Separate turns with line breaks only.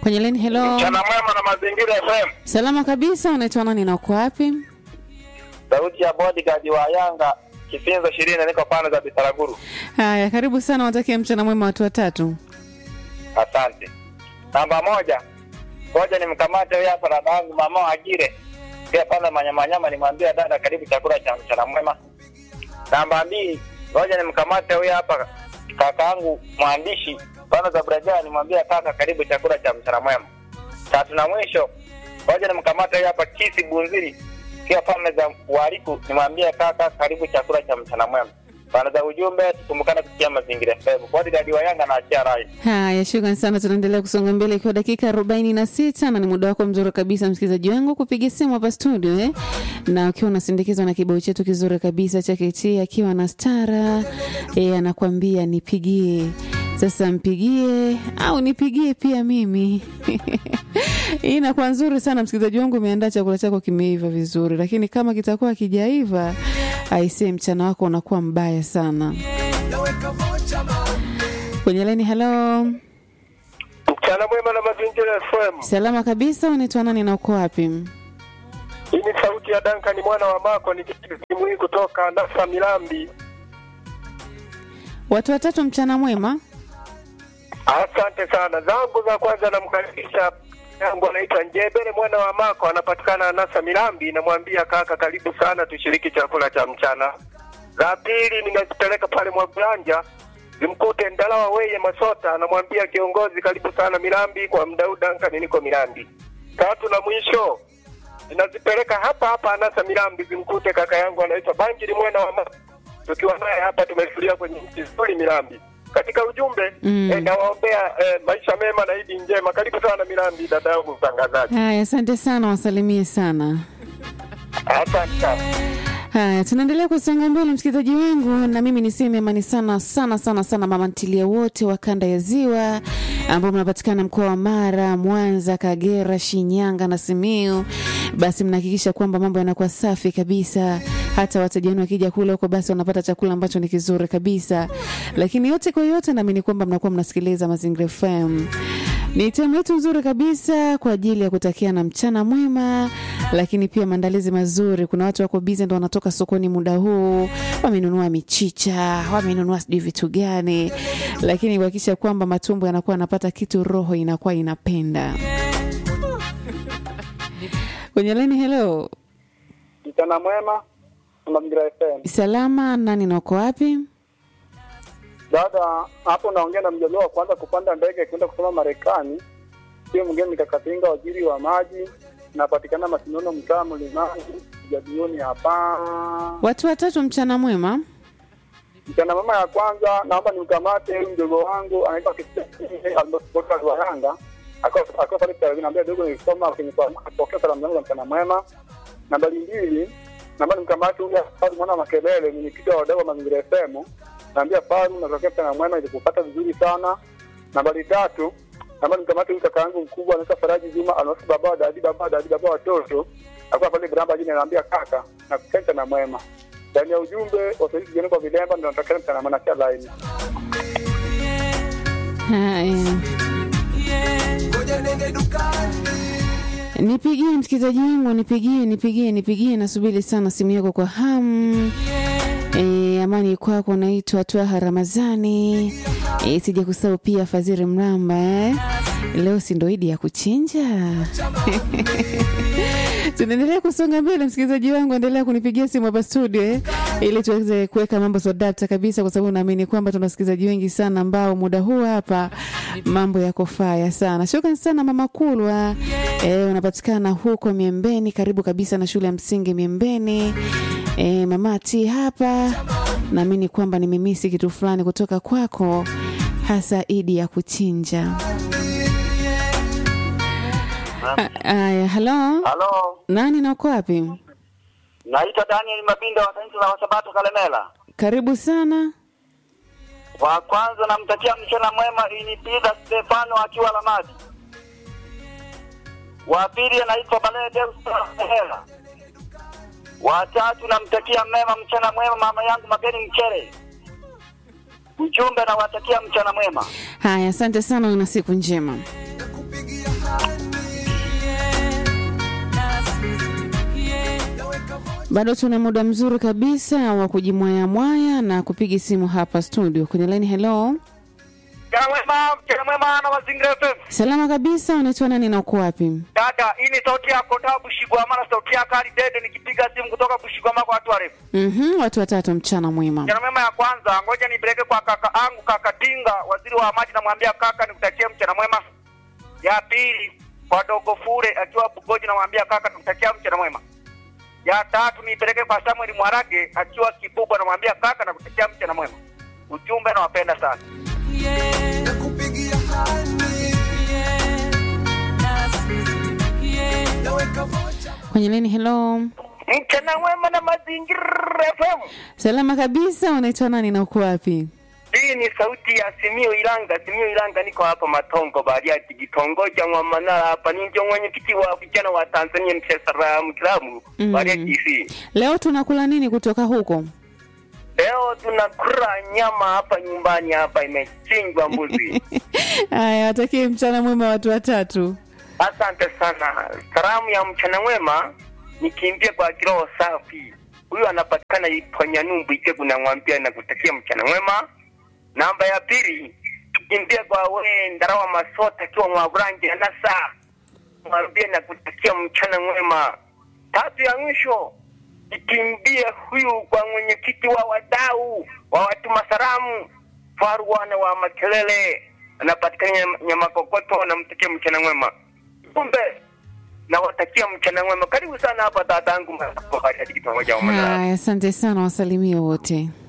kwenye line. Hello,
Mchana mwema na mazingira FM.
salama kabisa. Unaitwa nani na uko wapi?
Sauti ya bodyguard wa Yanga Kifinzo ishirini niko pande za Bitaraguru.
Haya, karibu sana, watakia mchana mwema watu watatu.
Asante. Namba moja, ngoja nimkamate huyu hapa dada yangu mama Agire pia pale manyamanyama, nimwambia dada, karibu chakula cha mchana mwema. Namba mbili, ngoja nimkamate huyu hapa kaka yangu mwandishi pale za Braja, nimwambia kaka, karibu chakula cha mchana mwema. Tatu na mwisho, ngoja nimkamate huyu hapa Kisi Bunziri pia pale za Wariku, nimwambia kaka, karibu chakula cha mchana mwema. Pande za ujumbe, tukumbukane kusikia mazingira FM. Bodyguard wa Yanga na achia rai.
Haya, shukran sana. Tunaendelea kusonga mbele ikiwa dakika arobaini na sita na ni muda wako mzuri kabisa, msikilizaji wangu, kupiga simu hapa studio eh? na ukiwa unasindikizwa na kibao chetu kizuri kabisa cha KT akiwa na stara eh, anakuambia nipigie sasa mpigie au nipigie pia mimi hii inakuwa nzuri sana msikilizaji wangu umeandaa chakula chako kimeiva vizuri lakini kama kitakuwa kijaiva aisee mchana wako unakuwa mbaya sana kwenye laini halo
Mchana mwema na mazingira FM.
salama kabisa unaitwa nani na uko wapi
Hii ni sauti ya Duncan mwana wa Mako nikipiga simu hii kutoka Nasa Milambi.
watu watatu mchana mwema
Asante sana. Zangu za kwanza namkaribisha yangu anaitwa Njebele mwana wa Mako anapatikana Nasa Milambi, namwambia kaka, karibu sana tushiriki chakula cha mchana. Za pili ninazipeleka pale Mwagulanja zimkute Ndalawa Weye Masota, anamwambia kiongozi, karibu sana Milambi kwa mdau Duncan, niko Milambi. Tatu na mwisho ninazipeleka hapa hapa Anasa Milambi zimkute kaka yangu anaitwa Banjiri mwana wa Mako, tukiwa naye hapa tumetulia kwenye nchi nzuri Milambi. Katika ujumbe
Mm.
eh, nawaombea eh, maisha mema na idi njema. Karibu sana Milambi, dada yangu mtangazaji.
haya asante sana wasalimie sana
Asante sana.
Haya, tunaendelea kusonga mbele msikilizaji wangu, na mimi niseme amani sana sana sana sana mama ntilia wote wa kanda ya Ziwa ambao mnapatikana mkoa wa Mara, Mwanza, Kagera, Shinyanga na Simiu. Basi mnahakikisha kwamba mambo yanakuwa safi kabisa, hata wateja wenu wakija kula huko, basi wanapata chakula ambacho ni kizuri kabisa. Lakini yote kwa yote, naamini kwamba mnakuwa mnasikiliza Mazingira FM. Ni temu yetu nzuri kabisa kwa ajili ya kutakia na mchana mwema, lakini pia maandalizi mazuri. Kuna watu wako bize, ndo wanatoka sokoni muda huu, wamenunua michicha, wamenunua sijui vitu gani, lakini kuhakikisha kwamba matumbo yanakuwa yanapata kitu, roho inakuwa inapenda. Kwenye laini, hello,
Mchana mwema na Mazingira FM.
salama, nani na uko wapi?
Dada, hapo naongea na mjaliwa wa kwanza kupanda ndege kwenda kusoma Marekani. Sio mgeni nikakatinga waziri wa maji, napatikana Masinono, mtaa Mlimani, jadioni hapa.
Watu watatu, mchana mwema.
Mchana mama ya kwanza, naomba nimkamate huyu mdogo wangu anaitwa Almosbota wa Yanga, akiwa akiwa pale Tarabini, naambia dogo, nilisoma kwenye kwa kupokea salamu zangu za mchana mwema. Nambari mbili, naomba nimkamate huyu Faru mwana wa Makelele, mwenyekiti wa wadau wa Mazingira FM, naambia Faru, natokea mchana mwema, ilikupata vizuri sana. Nambari tatu, naomba nimkamate huyu kaka yangu mkubwa anaitwa Faraji Juma, almaarufu baba wa dadi, baba wa dadi, baba wa watoto, akiwa pale Bramba jini, anaambia kaka, nakupenda mchana mwema ndani ya ujumbe wasaidizi vijana kwa vilemba ndio natokea mchana mwema kia laini.
Haya. Nipigie msikilizaji wangu, nipigie, nipigie, nipigie, nasubiri sana simu yako kwa hamu. E, amani kwako, naitwa Twaha Ramazani. E, sija kusahau pia Fadhili Mramba eh. Leo si ndo idi ya kuchinja tunaendelea kusonga mbele, msikilizaji wangu, endelea kunipigia simu hapa studio eh, ili tuweze kuweka mambo sodapta kabisa, kwa sababu naamini kwamba tuna wasikilizaji wengi sana ambao muda huu hapa mambo yako faya sana. Shukrani sana mama Kulwa eh, unapatikana huko Miembeni, karibu kabisa na shule ya msingi Miembeni. Eh, mama T hapa, naamini kwamba nimemisi kitu fulani kutoka kwako, hasa idi ya kuchinja. Aya, halo,
Halo,
nani na uko wapi?
naitwa Daniel Mabinda wa kanisa la Wasabato Kalemela.
Karibu sana.
Wa kwanza namtakia mchana mwema inipida Stefano akiwa Lamadi. Wa pili anaitwa Balee Deus Hela. Wa tatu namtakia mema mchana mwema mama yangu Mageni Mchere. Ujumbe nawatakia mchana mwema.
Haya, asante sana, una siku njema. Bado tuna muda mzuri kabisa wa kujimwayamwaya na kupiga simu hapa studio kwenye line. Hello,
Mchana mwema, mchana mwema na mazingira FM.
salama kabisa. Unaitwa nani na uko wapi?
Dada, hii ni sauti yako toka Bushigwama na sauti yako hadi Dede nikipiga simu kutoka Bushigwama kwa watu warefu.
Mhm, watu watatu, mchana mwema.
Mchana mwema ya kwanza, ngoja nipeleke kwa kaka angu kaka Tinga, waziri wa maji, namwambia kaka nikutakie mchana mwema. Ya pili kwa dogo Fure akiwa Bugoji, namwambia kaka nikutakia mchana mwema. Ya tatu nipeleke kwa Samuel Mwarage akiwa Kibubwa, namwambia kaka nakutakia mchana mwema. Ujumbe nawapenda sana.
nakupigia hani naweka vocha
Kwenye line. Hello,
Mchana mwema na mazingira FM.
salama kabisa. Unaitwa nani na uko wapi?
Hii ni sauti ya Simio Ilanga. Simio Ilanga, niko hapa Matongo Bariadi, kitongoja mwa Manara hapa. Ni ndio mwenyekiti wa vijana wa Tanzania Msesara Mkilamu
Mm.
Bariadi DC.
Leo tunakula nini kutoka huko?
Leo tunakula nyama hapa nyumbani, hapa imechinjwa mbuzi.
Haya, watakie mchana mwema watu watatu.
Asante sana. Salamu ya mchana mwema nikimbie kwa kiroho safi. Huyu anapatikana Iponyanyumbu Itegu, namwambia nakutakia mchana mwema. Namba ya pili tukimbie kwa we Ndarawa Masota akiwa Mwaburangi na Nasa, mwambie nakutakia mchana mwema. Tatu ya mwisho ikimbie huyu kwa mwenyekiti wa wadau wa watuma salamu Faruana wa Makelele, anapatikana Nyam- Nyamakokoto, namtakia mchana mwema. Kumbe nawatakia mchana mwema. Karibu sana hapa dadangu, pamoja wa Manara.
Haya, asante sana, wasalimie wote.